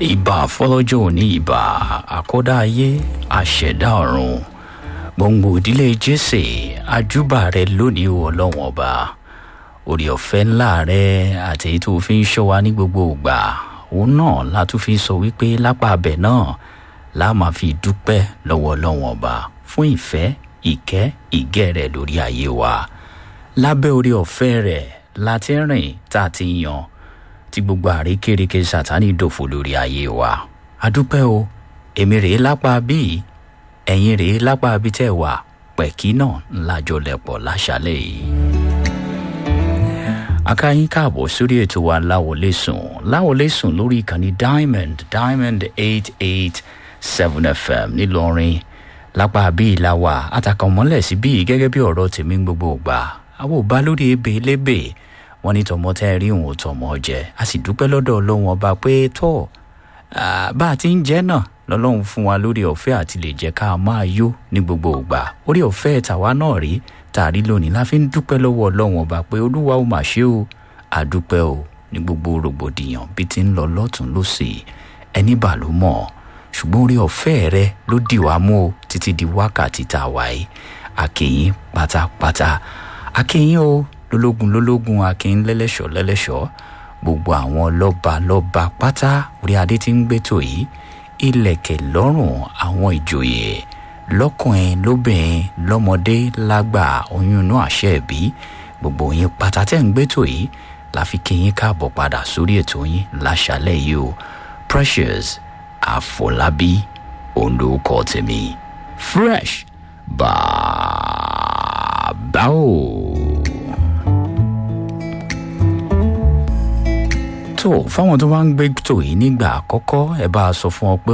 ìbà fọlọ́jọ́ òní ìbà àkọ́dá ayé àṣẹ̀dá ọ̀run gbòǹgbò ìdílé jésè àjúbà rẹ lónìí o ọlọ́wọ́n ọba orí ọ̀fẹ́ ńlá rẹ àti èyí tó fi ń ṣọ́ wa ní gbogbo ìgbà òun náà la tún fi sọ wípé lápá abẹ náà la máa fi dúpẹ́ lọ́wọ́ ọlọ́wọ́n ọba fún ìfẹ́ ìkẹ́ ìgẹ́ rẹ̀ lórí ayé wa lábẹ́ orí ọ̀fẹ́ rẹ̀ la ti rìn tá a ti yan tí gbogbo àrékérekè sátani dòfo lórí ayé wa adúpẹ́ o èmi rèé lápá bíi ẹ̀yin rèé lápá bí tẹ́ wà pẹ̀kí náà ńlájọ lẹ̀pọ̀ láṣálẹ̀ yìí. akáyín káàbọ̀ sórí ètò wa láwọlé sùn láwọlé sùn lórí ìkànnì diamond diamond eight eight seven fm ńìlọrin lápá bíi la wà àtàkàn mọ́lẹ̀ sí bíi gẹ́gẹ́ bí ọ̀rọ̀ tèmi ń gbogbo gbà àwọn ò bá lórí ebè lébè wọn ní tọmọ tẹ́ rí òun ò tọmọ jẹ a sì dúpẹ́ lọ́dọ̀ ọlọ́run ọba pé tọ́ bá a ti ń jẹ́ náà lọ́lọ́run fún wa lórí ọ̀fẹ́ àti lè jẹ́ ká máa yó ní gbogbo ìgbà orí ọ̀fẹ́ tàwa náà rí tàrí lónìí la fi ń dúpẹ́ lọ́wọ́ ọlọ́run ọba pé olúwa ó mà ṣe o àdúpẹ́ o ní gbogbo rògbòdìyàn bí ti ń lọ lọ́tún lọ́sì ẹni bà ló mọ̀ ṣùgbọ́n orí ọ̀fẹ́ rẹ ló dì wá mú o títí di wákàtí tá a wà yìí àkèyìn pátápátá àkèyìn o lólógun lólógun àkèyìn lẹ́lẹ́ṣọ̀ lẹ́lẹ́ṣọ̀ gbogbo àwọn lọ́ba lọ́ba pátá orí adé tí ń gbẹ́tò yìí ilẹ̀kẹ̀ lọ́rùn àwọn ìjòyè lọ́kùnrin lóbìnrin lọ́mọdé lágbà oyún inú àṣẹ ẹ̀bí gbogbo yín pátá tẹ́ ń gbẹ́tò yìí la fi kí yín káàbọ̀ padà sórí ètò yín láṣálẹ̀ yìí o precious àfọlábí olùkọ́ tèmi fresh bàbá o. tó fáwọn tó bá ń gbé tò yìí nígbà àkọ́kọ́ ẹ bá a sọ fún ọ pé